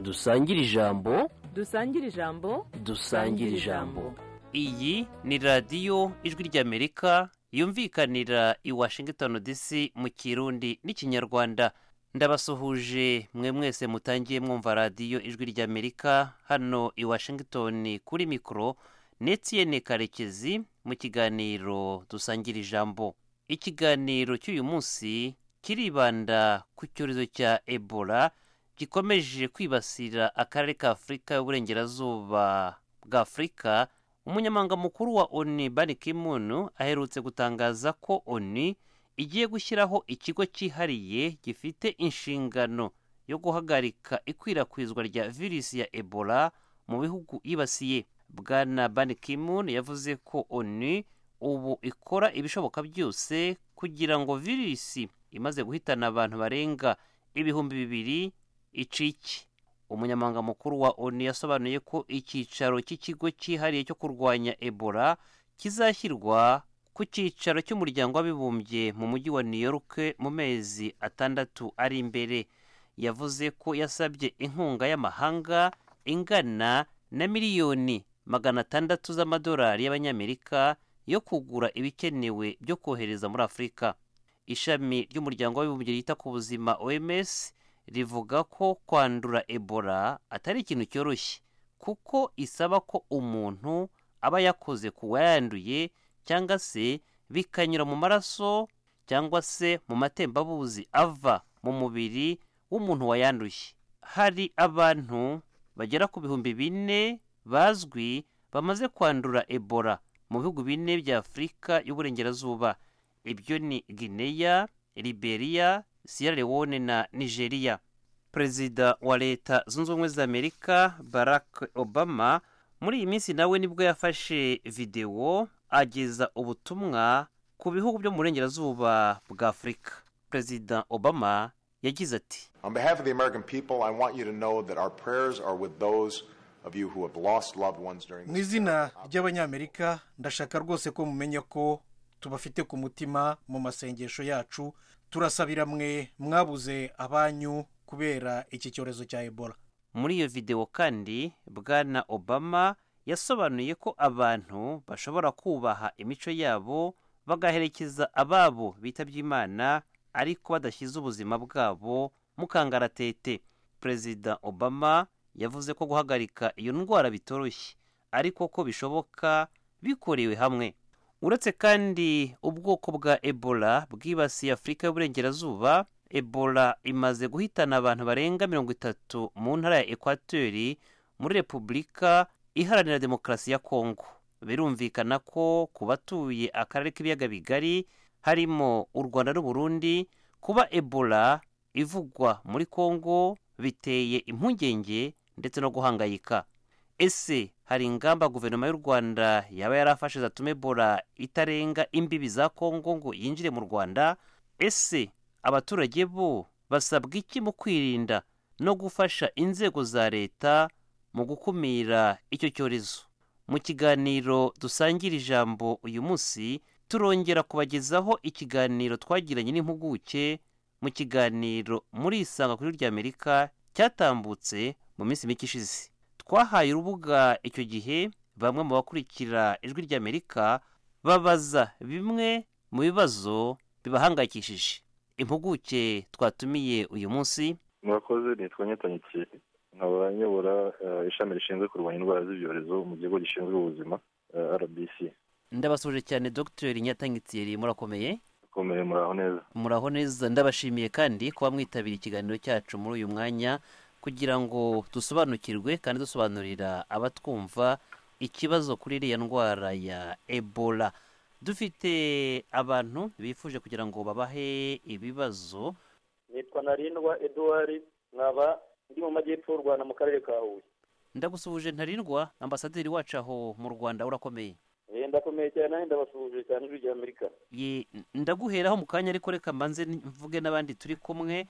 dusangire ijambo dusangire ijambo dusangire ijambo iyi ni radiyo ijwi ry'amerika yumvikanira i washington dc mu kirundi n'ikinyarwanda ndabasuhuje mwe mwese mutangiye mwumva radiyo ijwi ry'amerika hano i washington kuri mikoro netiyene karekezi mu kiganiro dusangira ijambo ikiganiro cy'uyu munsi kiribanda ku cyorezo cya ebola gikomeje kwibasira akarere ka afurika y'uburengerazuba bwa afurika umunyamanga mukuru wa oni bani kimunu aherutse gutangaza ko oni igiye gushyiraho ikigo cyihariye gifite inshingano yo guhagarika ikwirakwizwa rya virusi ya ebola mu bihugu yibasiye bwana bani kimun yavuze ko oni ubu ikora ibishoboka byose kugira ngo virusi imaze guhitana abantu barenga ibihumbi bibiri icike umunyamanga mukuru wa onu yasobanuye ko icyicaro cy'ikigo cyihariye cyo kurwanya ebola kizashyirwa ku cyicaro cy'umuryango w'abibumbye mu mujyi wa new york mu mezi atandatu ari imbere yavuze ko yasabye inkunga y'amahanga ingana na miliyoni magana atandatu z'amadolari y'abanyamerika yo kugura ibikenewe byo kohereza muri afurika ishami ry'umuryango w'abibumbye ryita ku buzima oms rivuga ko kwandura ebola atari ikintu cyoroshye kuko isaba ko umuntu aba yakoze ku wayanduye cyangwa se bikanyura mu maraso cyangwa se mu matembabuzi ava mu mubiri w'umuntu wayanduye hari abantu bagera ku bihumbi bine bazwi bamaze kwandura ebola mu bihugu bine bya afurika y'uburengerazuba ibyo ni gineya liberia sierra leone na nigeria perezida wa leta zunze ubumwe za amerika barack obama muri iyi minsi nawe nibwo yafashe videwo ageza ubutumwa ku bihugu byo mu burengerazuba bwa afurika perezida obama yagize ati On behalf of the American people, I want you to know that our prayers are with those of you who have lost loved ones during mu this. izina ry'abanyamerika ndashaka rwose ko mumenya ko tubafite ku mutima mu masengesho yacu turasabira mwe mwabuze abanyu kubera iki cyorezo cya ebola muri iyo videwo kandi bwana obama yasobanuye ko abantu bashobora kubaha imico yabo bagaherekeza ababo bitabye imana ariko badashyize ubuzima bwabo mu kangaratete perezida obama yavuze ko guhagarika iyo ndwara bitoroshye ariko ko bishoboka bikorewe hamwe uretse kandi ubwoko bwa ebola bwibasiye afurika y'uburengerazuba ebola imaze guhitana abantu barenga mirongo itatu mu ntara ya ekwateri muri repubulika iharanira demokarasi ya kongo birumvikana ko ku batuye akarere k'ibiyaga bigari harimo u rwanda n'uburundi kuba ebola ivugwa muri kongo biteye impungenge ndetse no guhangayika ese hari ingamba guverinoma y'u rwanda yaba yarafashe zatuma ebola itarenga imbibi za kongo ngo yinjire mu rwanda ese abaturage bo basabwa iki mu kwirinda no gufasha inzego za leta mu gukumira icyo cyorezo mu kiganiro dusangira ijambo uyu munsi turongera kubagezaho ikiganiro twagiranye n'impuguke mu kiganiro muri isanga kuri ry'amerika cyatambutse mu minsi mike ishize twahaye urubuga icyo gihe bamwe mu bakurikira ijwi ry'amerika babaza bimwe mu bibazo bibahangayikishije impuguke twatumiye uyu munsi murakoze nitwa nyitanyikiye nkaba nyobora eh, ishami rishinzwe kurwanya indwara z'ibyorezo mu gihugu gishinzwe ubuzima eh, rbc ndabasuje cyane dr nyatangitiyeri murakomeye ukomeye muraho neza muraho neza ndabashimiye kandi kuba mwitabira ikiganiro cyacu muri uyu mwanya kugira ngo dusobanukirwe kandi dusobanurira abatwumva ikibazo kuri iriya ndwara ya ebola dufite abantu bifuje kugira ngo babahe ibibazo nitwa narindwa eduwari nkaba ndi mu majyepfo y'u rwanda mu karere ka huye ndagusuhuje ntarindwa ambasaderi wacu aho mu rwanda urakomeye Eh, ndakomeye cyane nanjye ndabasuhuje cyane ijwi rya amerika Ye- ndaguheraho mu kanya ariko reka mbanze mvuge n'abandi turi kumwe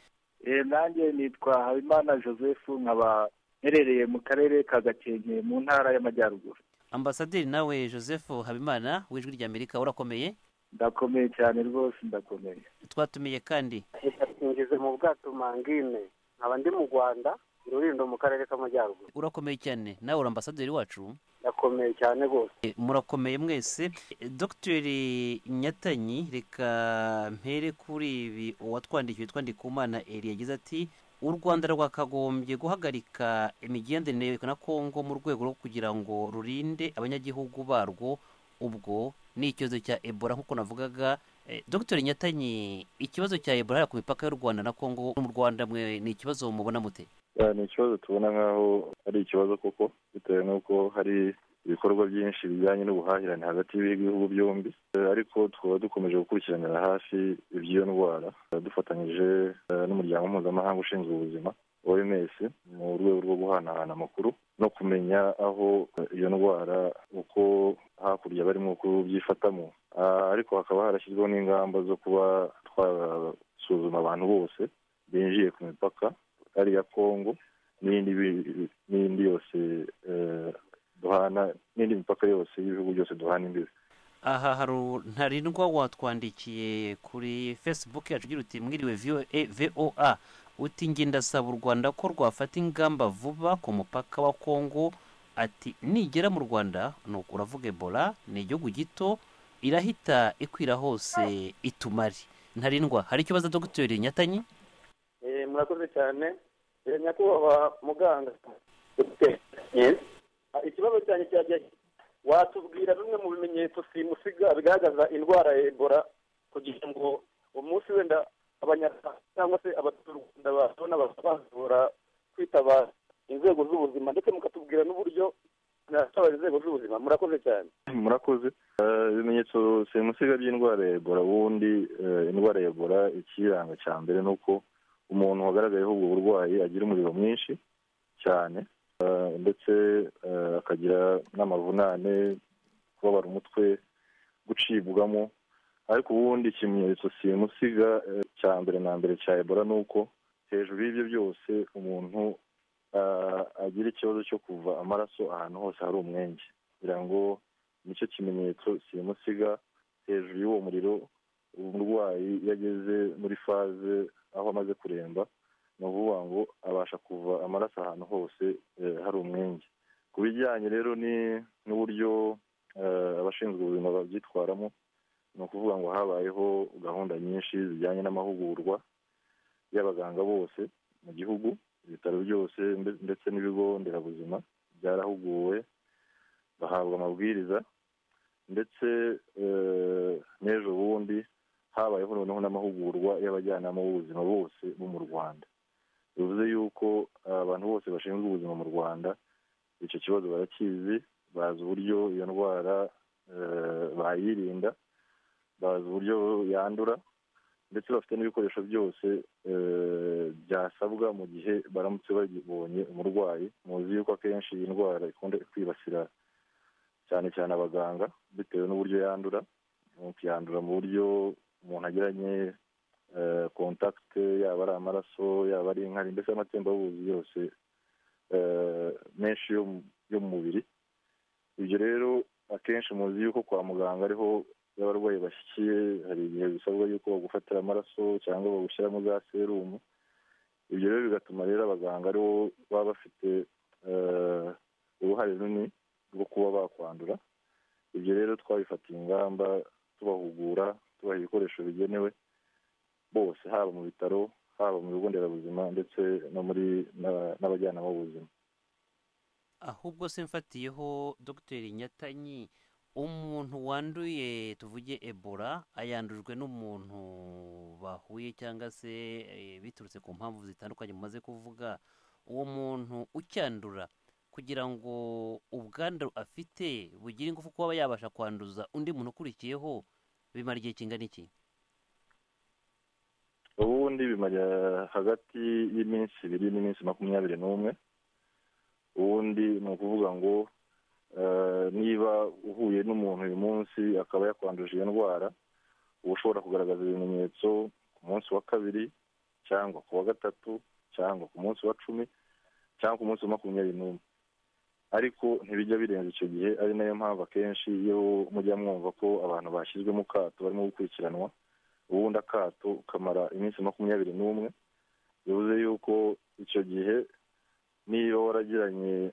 nanjye nitwa habimana joseph nkaba mperereye mu karere ka gakenke mu ntara y'amajyaruguru ambasaderi nawe joseph habimana w'ijwi ry'amerika urakomeye ndakomeye cyane rwose ndakomeye twatumiye kandi reka twinjize mu bwato mangine nkaba ndi mu rwanda rurindo mu karere k'amajyaruguru urakomeye cyane nawe uri ambasaderi wacu yakomeye cyane rwose E, murakomeye mwese E, dogiteri nyatanyi reka mpere kuri ibi uwatwandikiye twandikumana eri yagize ati u rwanda rwakagombye guhagarika imigenderanire na kongo mu rwego rwo kugira ngo rurinde abanyagihugu barwo ubwo ni ikibazo cya ebola nk'uko navugaga E, dogiteri nyatanyi ikibazo cya ebola hariya ku mipaka y'u rwanda na kongo no mu rwanda mwe ni ikibazo mubona mute Ya, ni ikibazo tubona nk'aho ari ikibazo koko bitewe n'uko hari ibikorwa byinshi bijyanye n'ubuhahirane hagati y'ibihugu byombi Eh, ariko tukaba dukomeje gukurikiranira hafi iby'iyo ndwara Eh, dufatanyije eh, n'umuryango mpuzamahanga ushinzwe ubuzima oms mu rwego rwo guhanahana amakuru no kumenya aho eh, iyo ndwara uko hakurya barimo kubyifatamo Ah, ariko hakaba harashyizweho n'ingamba zo kuba twasuzuma abantu bose binjiye ku mipaka ari iya kongo n'indi bi- n'indi yose eh, duhana n'indi mipaka yose y'ibihugu byose duhana imbibi aha haru ntarindwa watwandikiye kuri facebook yacu ugira uti mwiriwe VOA voa uti njye ndasaba u rwanda ko rwafata ingamba vuba ku mupaka wa kongo ati nigera mu rwanda nuko uravuga ebola ni igihugu gito irahita ikwira hose itumari ntarindwa hari ikibazo dogiteri nyatanyi Eh, murakoze cyane Eh, nyakubahwa muganga Eh, ah, ikibazo cyanjye cyagiye watubwira bimwe mu bimenyetso simusiga bigaragaza indwara ya ebola kugira ngo umunsi wenda abanyarwanda cyangwa se abaturarwanda babona bazabashobora kwitabara inzego z'ubuzima ndetse mukatubwira n'uburyo nasaba inzego z'ubuzima murakoze cyane murakoze Eh, ibimenyetso simusiga by'indwara ya ebola ubundi eh, indwara ya ebola ikiranga cya mbere ni uko umuntu wagaragayeho ubwo burwayi agira umuriro mwinshi cyane Eh, ndetse eh, akagira n'amavunane kubabara umutwe gucibwamo ariko ubundi ikimenyetso simusiga eh, cya mbere na mbere cya ebola ni uko hejuru y'ibyo byose umuntu ah, agira ikibazo cyo kuva amaraso ahantu hose hari umwenge kugira ngo nicyo kimenyetso simusiga hejuru y'uwo muriro umurwayi iyo ageze muri faze aho amaze kuremba ni ukuvuga ngo abasha kuva amaraso ahantu hose eh, hari umwenge ku bijyanye rero ni- n'uburyo eh, abashinzwe ubuzima babyitwaramo ni ukuvuga ngo habayeho gahunda nyinshi zijyanye n'amahugurwa y'abaganga bose mu gihugu ibitaro byose mbe- ndetse n'ibigo nderabuzima byarahuguwe bahabwa amabwiriza ndetse eh, n'ejo bundi habayeho noneho n'amahugurwa y'abajyanama b'ubuzima bose bo mu rwanda bivuze yuko eh, abantu bose bashinzwe ubuzima mu rwanda icyo kibazo barakizi bazi uburyo iyo ndwara eh, bayirinda bazi uburyo yandura ndetse bafite n'ibikoresho byose eh, byasabwa mu gihe baramutse babonye umurwayi muzi yuko akenshi iyi ndwara ikunda kwibasira cyane cyane abaganga bitewe n'uburyo yandura umuntu yandura mu buryo umuntu agiranye eh, contact yaba ari amaraso yaba ari inkari mbese amatembabuzi yose eh, menshi yo mu- yo mu mubiri ibyo rero akenshi muzi yuko kwa muganga ariho iyo abarwayi bashyikiye hari igihe bisabwa yuko bagufatira amaraso cyangwa bagushyiramo za serumu ibyo rero bigatuma rero abaganga aribo baba bafite eh, uruhare runini rwo kuba bakwandura ibyo rero twabifatiye ingamba tubahugura tubaha ibikoresho bigenewe bose haba mu bitaro haba mu bigo nderabuzima ndetse no muri na- n'abajyanama b'ubuzima ahubwo se mfatiyeho dogiteri nyatanyi umuntu wanduye tuvuge ebola ayandujwe n'umuntu bahuye cyangwa se eh, biturutse ku mpamvu zitandukanye mumaze kuvuga uwo muntu ucyandura kugira ngo ubwandu afite bugire ingufu kuba yabasha kwanduza undi muntu ukurikiyeho bimara igihe kingana iki ubundi bimara hagati y'iminsi ibiri n'iminsi makumyabiri n'umwe ubundi ni ukuvuga ngo eh, niba uhuye n'umuntu uyu munsi akaba yakwanduje iyo ndwara uba ushobora kugaragaza ibimenyetso ku munsi wa kabiri cyangwa ku wa gatatu cyangwa ku munsi wa cumi cyangwa ku munsi wa makumyabiri n'umwe ariko ntibijya birenza icyo gihe ari nayo mpamvu akenshi iyo mujya mwumva ko abantu bashyizwe mu kato barimo gukurikiranwa ubundi akato kamara iminsi makumyabiri n'umwe bivuze yuko icyo gihe niba waragiranye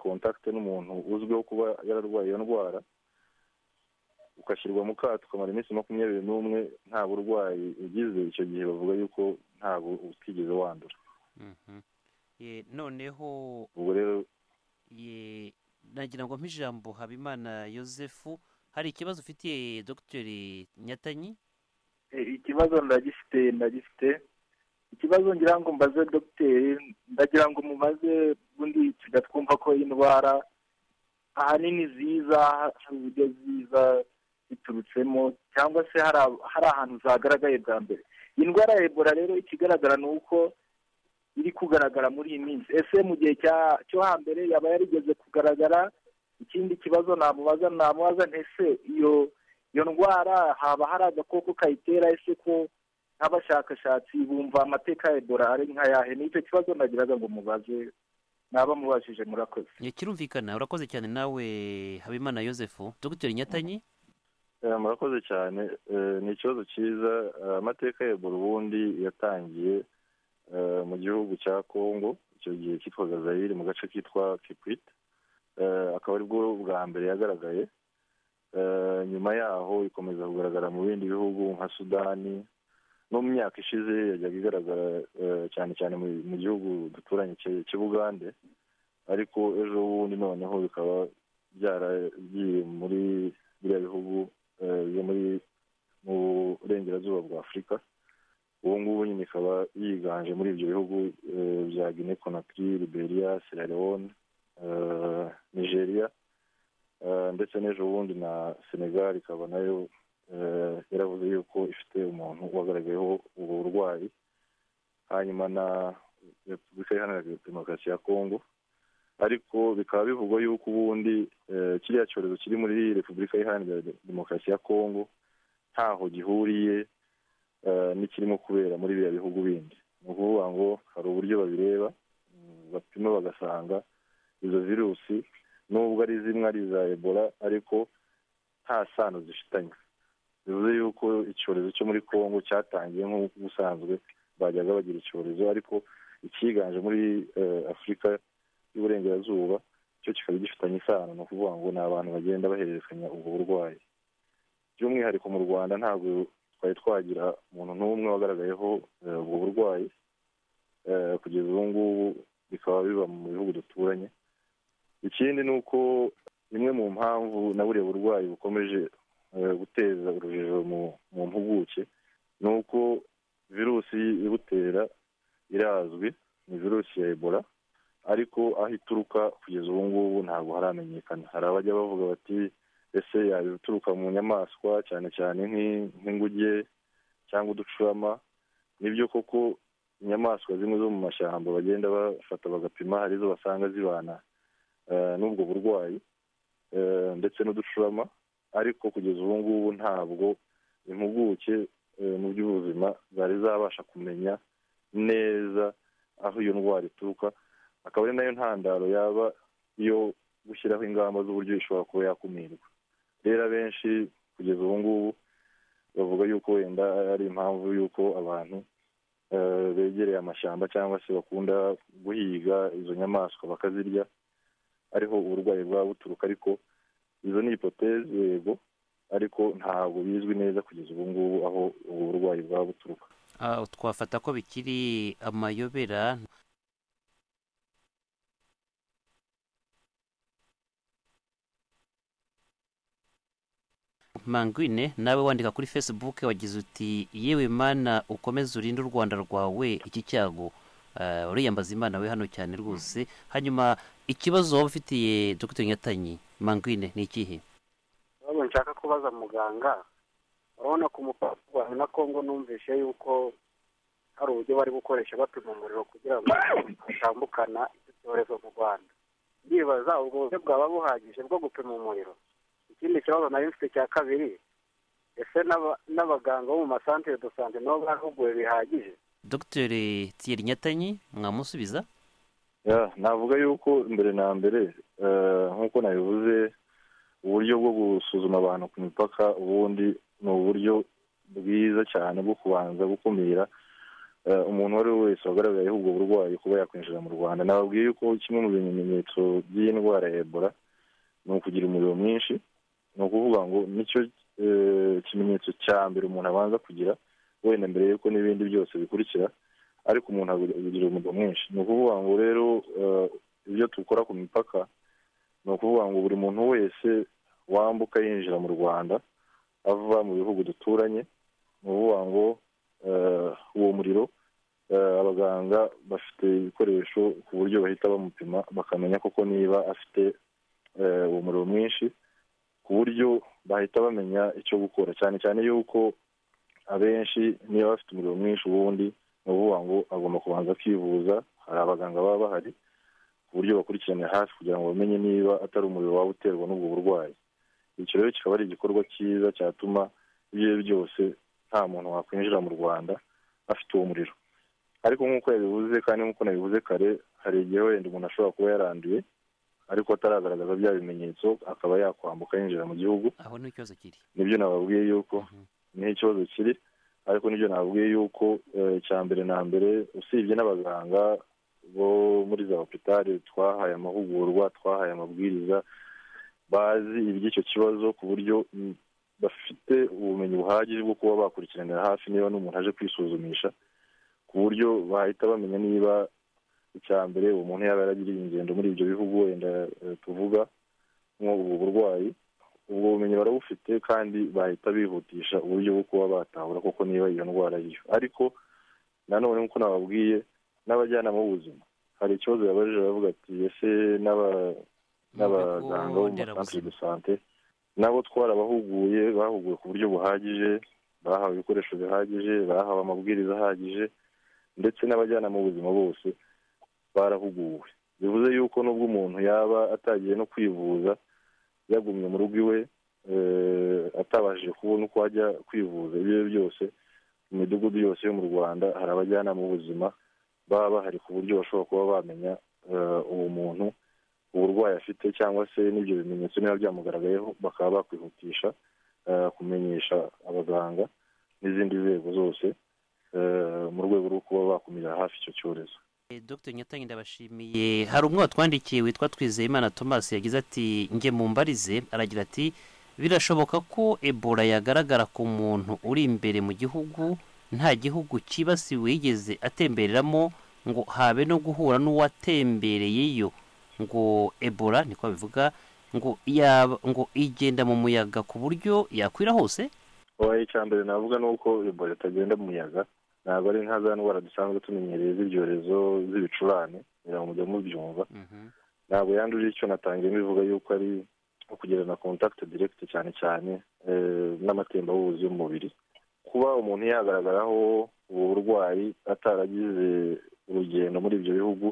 kontakite n'umuntu uzwiho kuba yararwaye iyo ndwara ugashyirwa mu kato ukamara iminsi makumyabiri n'umwe nta burwayi ugize icyo gihe bavuga yuko ntabwo utigeze wandura Mhm. Eh, noneho ubwo rero ye nagira ngo mpe ijambo habimana yosefu hari ikibazo ufitiye dr nyatanyi Eh, ikibazo ndagifite ndagifite ikibazo ngira ngo mbaze dogiteri ndagira ngo mubaze ubundi tugatwumva ko indwara ahanini ziza hari uburyo ziza ziturutsemo cyangwa se hari ab- hari ahantu zagaragaye bwa mbere iyi ndwara ya ebola rero ikigaragara ni uko iri kugaragara muri iyi minsi ese mu gihe cya- cyo hambere yaba yarigeze kugaragara ikindi kibazo namubaza namubaza ntese iyo iyo ndwara haba hari agakoko kayitera ese ko nk'abashakashatsi bumva amateka ya ebola ari nk'ayahe nicyo kibazo nagiraga ngo mubaze naba mubajije murakoze Eh, kirumvikana urakoze cyane nawe habimana yosefu dr nyatanyi Eh, murakoze cyane Eh, ni ikibazo cyiza Eh, amateka ya ebola ubundi yatangiye eh, mu gihugu cya congo icyo gihe cyitwaga zayiri mu gace kitwa kikwit Eh, akaba aribwo bwa mbere yagaragaye Eh, nyuma yaho ikomeza kugaragara mu bindi bihugu nka sudani no mu myaka ishize yajyaga igaragara eh, cyane cyane mu- mu gihugu duturanye cye- cy'ubugande ariko ejo bundi noneho bikaba byaragiye muri biriya bihugu eh, yo muri mu burengerazuba bwa afurika ubu ngubu nyine ikaba yiganje muri ibyo bihugu eh, bya guinea conakry liberia sierra leone eh, nigeria eh, ndetse n'ejo bundi na senegal ikaba nayo eh, yaravuze yuko ifite umuntu wagaragayeho ubwo burwayi hanyuma na repubulika iharanira demokarasi ya kongo ariko bikaba bivugwa yuko ubundi eh, kiriya cyorezo kiri muri repubulika iharanira demokarasi ya kongo ntaho gihuriye eh, n'ikirimo kubera muri biriya bihugu bindi ni ukuvuga ngo hari uburyo babireba mm, bapima bagasanga izo virusi nubwo ari zimwe ari iza ebola ariko nta sano zifitanye bivuze yuko icyorezo cyo muri congo cyatangiye nk'uko ubusanzwe bajyaga bagira icyorezo ariko icyiganje muri eh, afurika y'uburengerazuba cyo kikaba gifitanye isano ni ukuvuga ngo ni abantu bagenda bahererekanya ubwo burwayi by'umwihariko mu rwanda ntabwo twari twagira umuntu n'umwe wagaragayeho eh, ubwo burwayi Eh, kugeza ubu ngubu bikaba biba mu bihugu duturanye ikindi ni uko imwe mu mpamvu na buriya burwayi bukomeje eh, guteza urujijo mu- mu mpuguke ni uko virusi ibutera irazwi ni virusi ya ebola ariko aho ituruka kugeza ubu ngubu ntabwo haramenyekana hari abajya bavuga bati ese yaba ituruka mu nyamaswa cyane cyane nk'i- nk'inguge cyangwa uducurama nibyo koko inyamaswa zimwe zo mu mashyamba bagenda bafata bagapima hari izo basanga zibana eh, n'ubwo burwayi eh, ndetse n'uducurama ariko kugeza ubu ngubu ntabwo impuguke eh, mu by'ubuzima zari zabasha kumenya neza aho iyo ndwara ituruka akaba ari nayo ntandaro yaba yo gushyiraho ingamba z'uburyo ishobora kuba yakumirwa rero abenshi kugeza ubu ngubu bavuga yuko wenda ari impamvu y'uko abantu eh, begereye amashyamba cyangwa se bakunda guhiga izo nyamaswa bakazirya ariho uburwayi bwaba buturuka ariko izo ni hipoteze yego ariko ntabwo bizwi neza kugeza ubu ngubu aho ubu burwayi bwaba buturuka Ah, twafata ko bikiri amayobera mangwine nawe wandika kuri facebook wagize uti yewe mana ukomeze urinde u rwanda rwawe iki cyago Ah, uriyambaza imana we hano cyane rwose hanyuma ikibazo waba ufitiye dr nyatanyi mangwine ni ikihe ikibazo nshaka kubaza muganga urabona ku mupaka w'u rwanda na kongo numvise yuko hari uburyo bari gukoresha bapima umuriro kugira ngo batambukana icyo cyorezo mu rwanda ndibaza ubwo buryo bwaba buhagije bwo gupima umuriro ikindi kibazo nari mfite cya kabiri ese n'aba- n'abaganga bo mu masantere do sante nabo bahuguwe bihagije dr thierry nyatanyi mwamusubiza Ya, navuga yuko mbere na mbere eh, nk'uko nabivuze uburyo bwo gusuzuma abantu ku mipaka ubundi ni uburyo bwiza cyane bwo kubanza gukumira eh, umuntu uwo ari we wese wagaragayeho ubwo burwayi kuba yakwinjira mu rwanda nababwiye yuko kimwe mu bimenyetso by'iyi ndwara ya ebola ni ukugira umuriro mwinshi ni ukuvuga ngo nicyo eh, kimenyetso cya mbere umuntu abanza kugira wenda mbere yuko n'ibindi byose bikurikira ariko umuntu agira umuriro mwinshi ni ukuvuga ngo rero eh, ibyo dukora ku mipaka ni ukuvuga ngo buri muntu wese wambuka yinjira mu rwanda ava mu bihugu duturanye ni ukuvuga ngo eh, uwo muriro eh, abaganga bafite ibikoresho ku buryo bahita bamupima bakamenya koko niba afite eh, uwo muriro mwinshi ku buryo bahita bamenya icyo gukora cyane cyane yuko abenshi niba bafite umuriro mwinshi ubundi ni ukuvuga ngo agomba kubanza akivuza hari abaganga baba bahari ku buryo bakurikirana hafi kugira ngo bamenye niba atari umuriro waba uterwa n'ubwo burwayi icyo rero kikaba ari igikorwa cyiza cyatuma ibyo ari byo byose nta muntu wakwinjira mu rwanda afite uwo muriro ariko nk'uko yabivuze kandi nk'uko nabivuze kare hari igihe wenda umuntu ashobora kuba yaranduye ariko ataragaragaza bya bimenyetso akaba yakwambuka yinjira mu gihugu aho ni ikibazo kiri nibyo nababwiye yuko Mhm. niho ikibazo kiri ariko nibyo nababwiye yuko eh, icya mbere na mbere usibye n'abaganga bo muri za hopitali twahaye amahugurwa twahaye amabwiriza bazi iby'icyo kibazo ku buryo mm, bafite ubumenyi buhagije bwo kuba bakurikiranira hafi niba n'umuntu aje kwisuzumisha ku buryo bahita bamenya niba icya mbere uwo muntu yaba yaragiriye ingendo muri ibyo bihugu wenda eh, tuvuga nk'ubu burwayi ubwo bumenyi barabufite kandi bahita bihutisha uburyo bwo kuba batahura koko niba iyo ndwara ariyo ariko nanone nk'uko nababwiye n'abajyanama b'ubuzima hari ikibazo yabajije baravuga ati ese n'aba- n'abaganga bo mu masantere de sante nabo twarabahuguye bahuguwe ku buryo buhagije bahawe ibikoresho bihagije bahawe amabwiriza ahagije ndetse n'abajyanama b'ubuzima bose barahuguwe bivuze yuko nubwo umuntu yaba atagiye no kwivuza yagumye mu rugo iwe eh, atabashije kubona uko ajya kwivuza ibyo ari byo byose mu midugudu yose yo mu rwanda hari abajyanama b'ubuzima baba bahari ku buryo bashobora kuba bamenya eh, uwo muntu uburwayi afite cyangwa se n'ibyo bimenyetso niba byamugaragayeho bakaba bakwihutisha eh, kumenyesha abaganga n'izindi nzego zose eh, mu rwego rwo kuba bakumira hafi icyo cyorezo Eh, Dr Nyatanyi ndabashimiye hari umwe watwandikiye witwa Twizeyimana Thomas yagize ati nge mumbarize aragira ati birashoboka ko Ebola yagaragara ku muntu uri imbere mu gihugu nta gihugu kibasiwe yigeze atembereramo ngo habe no guhura n'uwatembereyeyo ngo Ebola niko babivuga ngo yaba ngo igenda mu muyaga ku buryo yakwira hose oya icya mbere navuga ni uko ebola itagenda mu muyaga ntabwo ari nka za ndwara dusanzwe tumenyereye z'ibyorezo z'ibicurane kugira ngo mujye mubyumva ntabwo yanduje icyo natangiye mbivuga yuko ari nko kugirana kontakiti direkiti cyane cyane eh, n'amatembabuzi y'umubiri kuba umuntu yagaragaraho ubu burwayi ataragize urugendo muri ibyo bihugu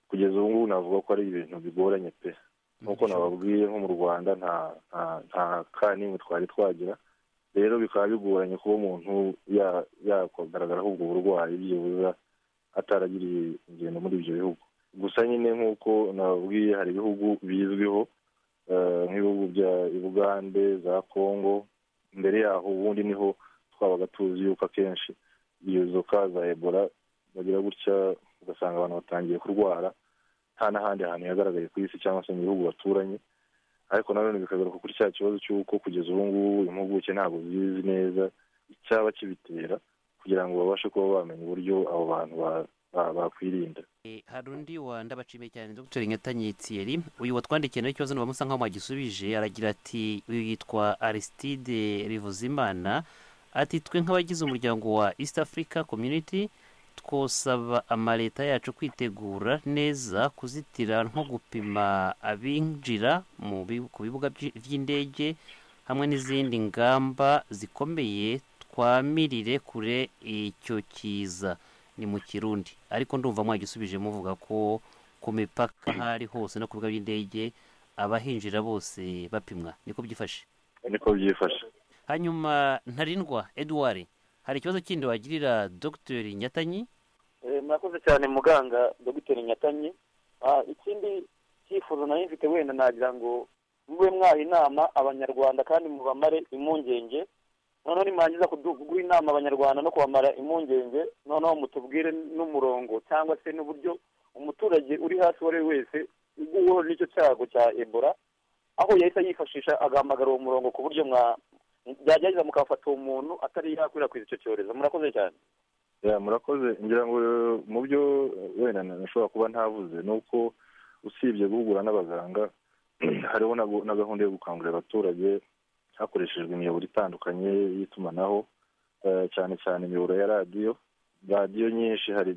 kugeza ubu ngubu navuga ko ari ibintu bigoranye pe nk'uko nababwiye nko mu rwanda nta nta- nta ka n'imwe twari twagira rero bikaba bigoranye kuba umuntu ya- yakwagaragaraho ubwo burwayi byibuza ataragiriye ingendo muri ibyo bihugu gusa nyine nk'uko nababwiye hari ibihugu bizwiho eh, nk'ibihugu bya bugande za kongo mbere yaho ubundi niho twabaga tuzi yuko akenshi iyo zoka za ebola bagira gutya ugasanga abantu batangiye kurwara nta n'ahandi hantu yagaragaye ku isi cyangwa se mu bihugu baturanye ariko nanone bikagaruka kuri cya kibazo cy'uko kugeza ubu ngubu impuguke ntabwo zizi neza icyaba kibitera kugira ngo babashe kuba bamenya uburyo abo bantu ba- ba- bakwirinda Eh, hari undi wa ndabashimiye cyane dr nyatanyi thierry uyu watwandikiye nawe ikibazo nubamusa nkaho mwagisubije aragira ati uyu yitwa aristide rivuzimana ati twe nk'abagize umuryango wa east africa community twosaba amaleta yacu kwitegura neza kuzitira nko gupima abinjira mu bi- ku bibuga by'i- by'indege hamwe n'izindi ngamba zikomeye twamirire kure icyo kiza ni mu kirundi ariko ndumva mwagisubije muvuga ko ku mipaka aho ari hose no ku bibuga by'indege abahinjira bose bapimwa niko byifashe niko byifashe hanyuma ntarindwa edouard hari ikibazo kindi wagirira dr nyatanyi Eh, murakoze cyane muganga dogiteri nyatanyi Ah, ikindi cyifuzo nari mfite wenda nagira ngo mube mwaha inama abanyarwanda kandi mubamare impungenge noneho nimangiza kuguha inama abanyarwanda no kubamara impungenge noneho mutubwire n'umurongo cyangwa se n'uburyo umuturage uri hasi uwo ari we wese uguweho n'icyo cyago cya ebola aho yahita yifashisha agahamagara uwo murongo ku buryo mwa byagerageza mukafata uwo muntu atari yakwirakwiza icyo cyorezo murakoze cyane Ya, murakoze ngira ngo eh, mu byo eh, wenda na- nashobora kuba ntavuze ni uko usibye guhugura n'abaganga hariho na gu- na gahunda yo gukangurira abaturage hakoreshejwe imiyoboro itandukanye y'itumanaho eh, cyane cyane imiyoboro ya radiyo radiyo nyinshi hari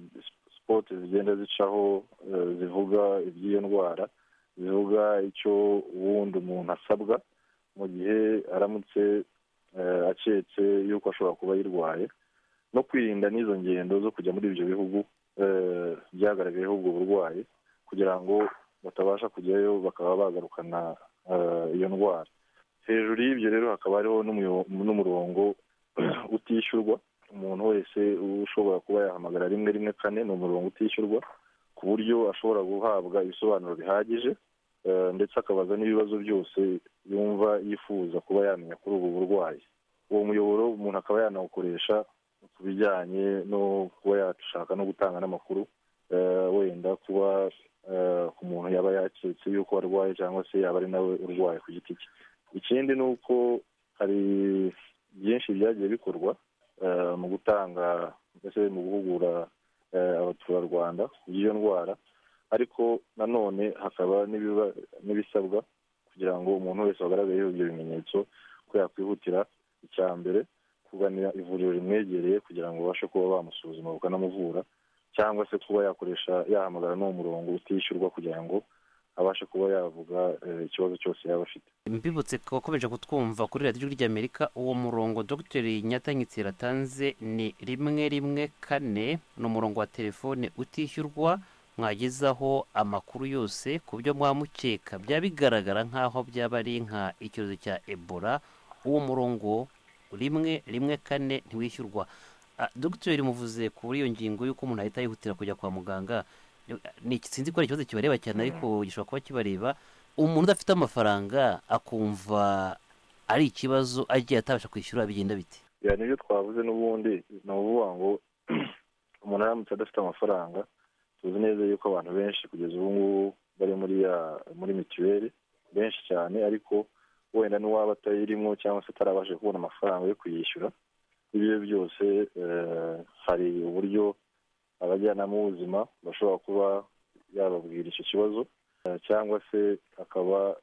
sipoti zigenda zicaho eh, zivuga iby'iyo ndwara zivuga icyo uwundi umuntu asabwa mu gihe aramutse eh, aketse yuko ashobora kuba ayirwaye no kwirinda n'izo ngendo zo kujya muri ibyo bihugu eh, byagaragayeho ubwo burwayi kugira ngo batabasha kujyayo bakaba bagarukana eh, iyo ndwara hejuru y'ibyo rero hakaba hariho n'umuyo- n'umurongo utishyurwa umuntu wese ushobora kuba yahamagara rimwe rimwe kane ni umurongo utishyurwa ku buryo ashobora guhabwa ibisobanuro bihagije eh, ndetse akabaza n'ibibazo byose yumva yifuza kuba yamenya kuri ubu burwayi uwo muyoboro umuntu akaba yanawukoresha ku bijyanye no kuba yashaka no gutanga n'amakuru eh, wenda kuba eh, ku muntu yaba yaketse yuko arwaye cyangwa se yaba ari nawe urwaye ku giti cye ikindi ni uko hari byinshi byagiye bikorwa eh, mu gutanga mbese mu guhugura eh, abaturarwanda by'iyo ndwara ariko nanone hakaba n'ibiba- n'ibisabwa kugira ngo umuntu wese wagaragayeho ibyo bimenyetso ko yakwihutira icya mbere kugana ivuriro rimwegereye kugira ngo babashe kuba bamusuzuma bakanamuvura cyangwa se kuba yakoresha yahamagara n'uwo murongo utishyurwa kugira ngo abashe kuba yavuga eh, ikibazo cyose yaba afite mbibutse ko wakomeje kutwumva kuri radiyo ijwi ry'amerika uwo murongo dr nyatanyitsi yatanze ni rimwe rimwe kane ni umurongo wa telefone utishyurwa mwagezaho amakuru yose ku byo mwamukeka byaba bigaragara nk'aho byaba ari nka icyorezo cya ebola uwo murongo rimwe rimwe kane ntiwishyurwa Ah, dr muvuze kuri iyo ngingo y'uko umuntu ahita yihutira kujya kwa muganga ni sinzi ko ari ikibazo kibareba cyane ariko gishobora kuba kibareba umuntu udafite amafaranga akumva ari ikibazo agiye atabasha kwishyura bigenda biti Ya, nibyo twavuze n'ubundi ni ukuvuga ngo umuntu aramutse adafite amafaranga tuzi neza yuko abantu benshi kugeza ubu ngubu bari muri ya muri mituweli benshi cyane ariko wenda n'uwaba atayirimo cyangwa se atarabasha kubona amafaranga yo kuyishyura ibyo byose eh, hari uburyo abajyanama b'ubuzima bashobora kuba yababwira icyo kibazo eh, cyangwa se akaba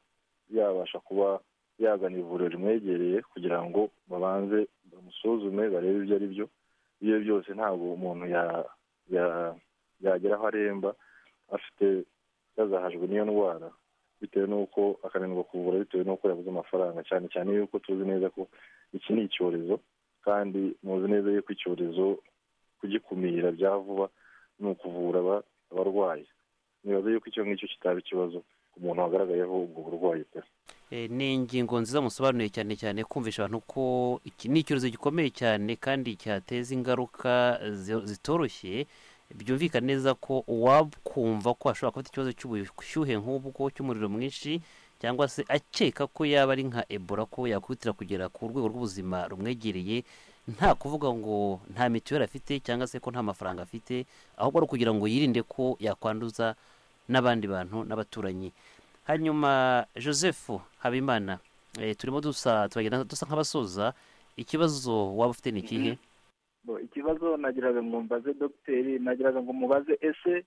yabasha kuba yagana ivuriro rimwegereye kugira ngo babanze bamusuzume barebe ibyo ari byo ibyo byose ntabwo umuntu ya- ya- yagera aho aremba afite yazahajwe n'iyo ndwara bitewe n'uko akananirwa kuvura bitewe n'uko yabuze amafaranga cyane cyane yuko tuzi neza ko iki ni icyorezo kandi muzi neza yuko icyorezo kugikumira bya vuba ni ukuvura aba- abarwayi nibaza yuko icyo ngicyo kitaba ikibazo ku muntu wagaragayeho ubwo burwayi pe Eh, ni ingingo nziza musobanuye cyane cyane kumvisha abantu ko iki ni icyorezo gikomeye cyane kandi cyateza ingaruka zi- zitoroshye byumvikana neza ko uwakumva ko ashobora kuba afite ikibazo cy'ubushyuhe nk'ubwo cy'umuriro mwinshi cyangwa se akeka ko yaba ari nka ebola ko yakwihutira kugera ku rwego rw'ubuzima rumwegereye nta kuvuga ngo nta mituweli afite cyangwa se ko nta mafaranga afite ahubwo ari ukugira ngo yirinde ko yakwanduza n'abandi bantu n'abaturanyi hanyuma joseph habimana eh, turimo dusa turagenda dusa nk'abasoza ikibazo waba ufite ni ikihe Bo, ikibazo nagiraga ngo mbaze dogiteri nagiraga ngo mubaze ese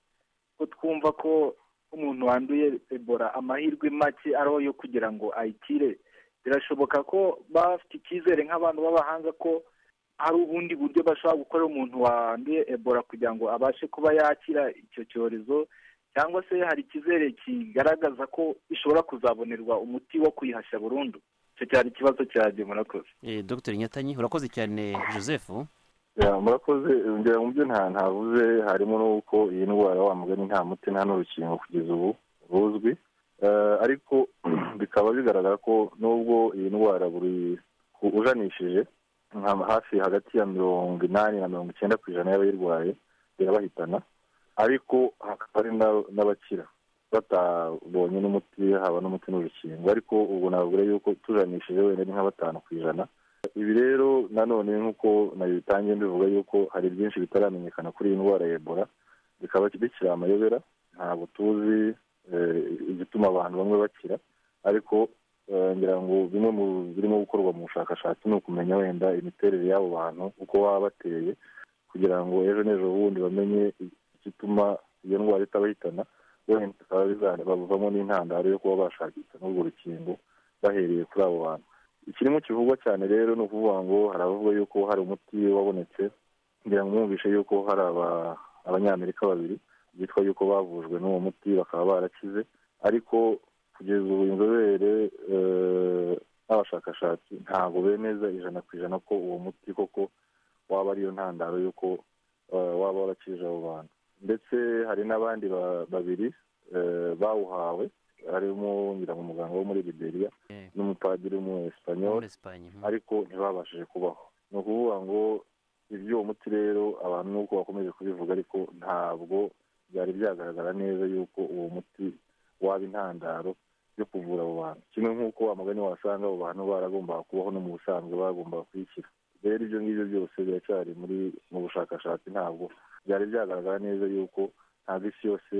ko twumva ko umuntu wanduye ebola amahirwe make ariho yo kugira ngo ayikire birashoboka ko baba bafite icyizere nk'abantu b'abahanga ko hari ubundi buryo bashobora gukorera umuntu wanduye ebola kugira ngo abashe kuba yakira icyo cyorezo cyangwa se hari icyizere kigaragaza ko ishobora kuzabonerwa umuti wo kuyihashya burundu icyo cyari ikibazo cyanjye murakoze Eh, dr nyatanyi urakoze cyane joseph Ya, murakoze ngira mu byo nta ntavuze harimo n'uko iyi ndwara wa mugani nta muti nta n'urukingo kugeza ubu ruzwi Eh, ariko bikaba bigaragara ko nubwo iyi ndwara buri ku- ujanishije nka hafi hagati ya mirongo inani na mirongo icyenda ku ijana y'abayirwaye irabahitana ariko hakaba hari na- n'abakira batabonye n'umuti haba n'umuti n'urukingo ariko ubu navuga yuko tujanishije wenda ni nka batanu ku ijana ibi rero nanone nk'uko nabitangiye mbivuga yuko hari byinshi bitaramenyekana kuri iyi ndwara ya ebola bikaba bikiri amayobera ntabwo tuzi eh, igituma abantu bamwe bakira ariko eh, ngira ngo bimwe mu birimo gukorwa mu bushakashatsi ni ukumenya wenda imiterere y'abo bantu uko baba bateye kugira ngo ejo n'ejo bundi bamenye igituma iyo ndwara itabahitana wenda bikaba biza- bavamo n'intandaro yo kuba bashakisha n'urwo rukingo bahereye kuri abo bantu ikirimo kivugwa cyane rero ni ukuvuga ngo hari abavuga yuko hari umuti wabonetse kugira ngo mwumvishe yuko hari aba- abanyamerika babiri byitwa yuko bavujwe n'uwo muti bakaba barakize ariko kugeza ubu inzobere eh, n'abashakashatsi ntabwo bemeza ijana ku ijana ko uwo muti koko waba ariyo ntandaro y'uko eh, waba warakije abo bantu ndetse hari n'abandi ba- babiri eh, bawuhawe harimo ngira ngo umuganga wo muri liberia Eh, n'umupadiri w'umuesipanyoli muri Espanye, mhm. ariko ntibabashije kubaho ni ukuvuga ngo iby'uwo muti rero abantu nuko bakomeje kubivuga ariko ntabwo byari byagaragara neza yuko uwo muti waba intandaro yo kuvura abo bantu kimwe nk'uko amagani wasanga abo bantu baragombaga kubaho no mu busanzwe bagombaga kuyikira rero ibyo ngibyo byose biracyari muri mu bushakashatsi ntabwo byari byagaragara neza yuko ntabwo isi yose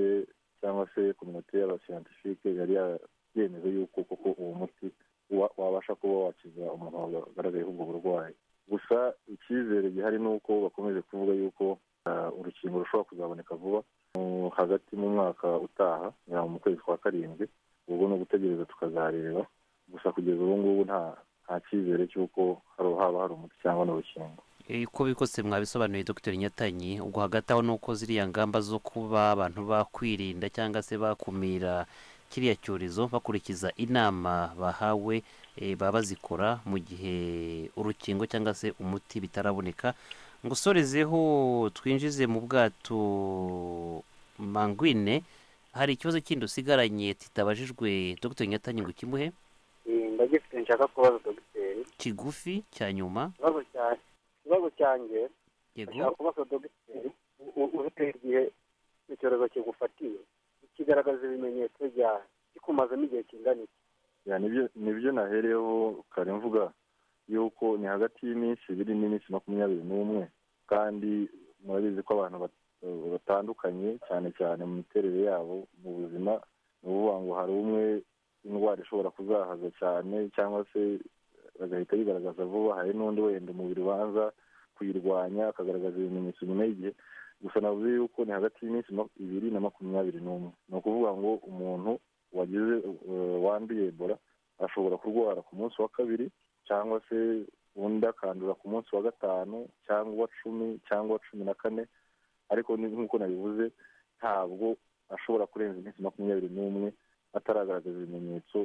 cyangwa se kominote y'abasiyantifike yari ya- yemeza yuko koko uwo muti wa- wabasha kuba wakiza umuntu wagaragayeho ubwo burwayi gusa icyizere gihari ni uko bakomeje kuvuga yuko ah, urukingo rushobora kuzaboneka vuba mu- hagati mu mwaka utaha ngira ngo mu kwezi kwa karindwi ubwo ni ugutegereza tukazareba gusa kugeza ubu ngubu nta nta cyizere cy'uko hari haba hari umuti cyangwa n'urukingo Eh, uko bikose mwabisobanuye dr nyatanyi ubwo hagati aho nuko ziriya ngamba zo kuba abantu bakwirinda cyangwa se bakumira kiriya cyorezo bakurikiza inama bahawe eh, baba bazikora mu gihe urukingo cyangwa se umuti bitaraboneka ngo usorezeho twinjize mu bwato mangwine hari ikibazo kindi usigaranye titabajijwe dr nyatanyi ngo ukimuhe Eh, ndagifite nshaka kubaza dogiteri kigufi cya nyuma ikibazo cyanjye ikibazo cyanjye yego ndashaka kubaza dogiteri u- uruteye igihe icyorezo kigufatiye kigaragaza ibimenyetso byawe gikumazemo igihe kingana iki Ya, nibyo nibyo nahereyeho kare mvuga yuko ni hagati y'iminsi ibiri n'iminsi makumyabiri n'umwe kandi murabizi ko abantu bat- batandukanye cyane cyane mu miterere yabo mu buzima ni ukuvuga ngo hari umwe indwara ishobora kuzahaza cyane cyangwa se agahita yigaragaza vuba hari n'undi wenda umubiri ubanza kuyirwanya akagaragaza ibimenyetso nyuma y'igihe gusa navuze yuko ni hagati y'iminsi mak- ibiri na makumyabiri n'umwe ni ukuvuga ngo umuntu wagize eh, wanduye ebola ashobora kurwara ku munsi wa kabiri cyangwa se undi akandura ku munsi wa gatanu cyangwa uwa cumi cyangwa uwa cumi na kane ariko ni- nk'uko nabivuze ntabwo ashobora kurenza iminsi makumyabiri n'umwe ataragaragaza ibimenyetso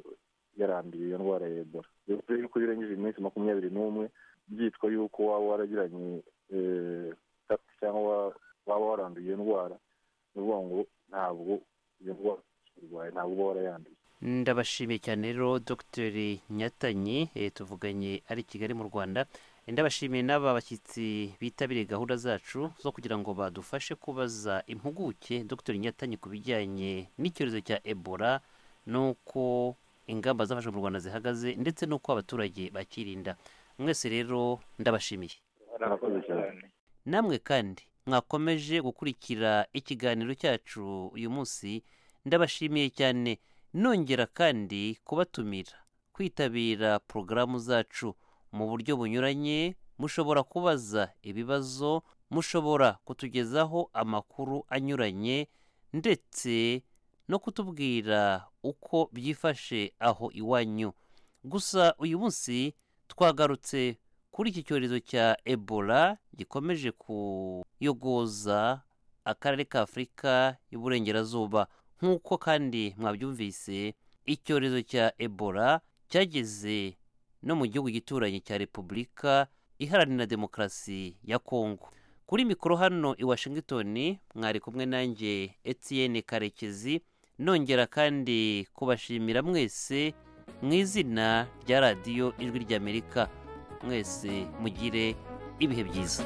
yaranduye iyo ndwara ya ebola bivuze yuko iyo urengeje iminsi makumyabiri n'umwe byitwa yuko waba waragiranye eh, contact cyangwa wa- waba waranduye iyo ndwara ni ukuvuga ngo ntabwo iyo ndwara ukirwaye ntabwo uba warayanduye ndabashimiye cyane rero dr nyatanyi eh, tuvuganye ari i kigali mu rwanda Eh, ndabashimiye n'aba bashyitsi bitabiriye gahunda zacu zo kugira ngo badufashe kubaza impuguke dr nyatanyi ku bijyanye n'icyorezo cya ebola n'uko ingamba zafashwe mu rwanda zihagaze ndetse n'uko abaturage bakirinda mwese rero ndabashimiye Murakoze cyane. namwe kandi mwakomeje gukurikira ikiganiro cyacu uyu munsi ndabashimiye cyane nongera kandi kubatumira kwitabira porogaramu zacu mu buryo bunyuranye mushobora kubaza ibibazo mushobora kutugezaho amakuru anyuranye ndetse no kutubwira uko byifashe aho iwanyu gusa uyu munsi twagarutse kuri iki cyorezo cya ebola gikomeje kuyogoza akarere ka afurika y'uburengerazuba nk'uko kandi mwabyumvise icyorezo cya ebola cyageze no mu gihugu gituranye cya repubulika iharanira demokarasi ya kongo kuri mikoro hano i washington mwari kumwe nanjye etienne karekezi nongera kandi kubashimira mwese mu izina rya radiyo ijwi ry'amerika mwese mugire ibihe byiza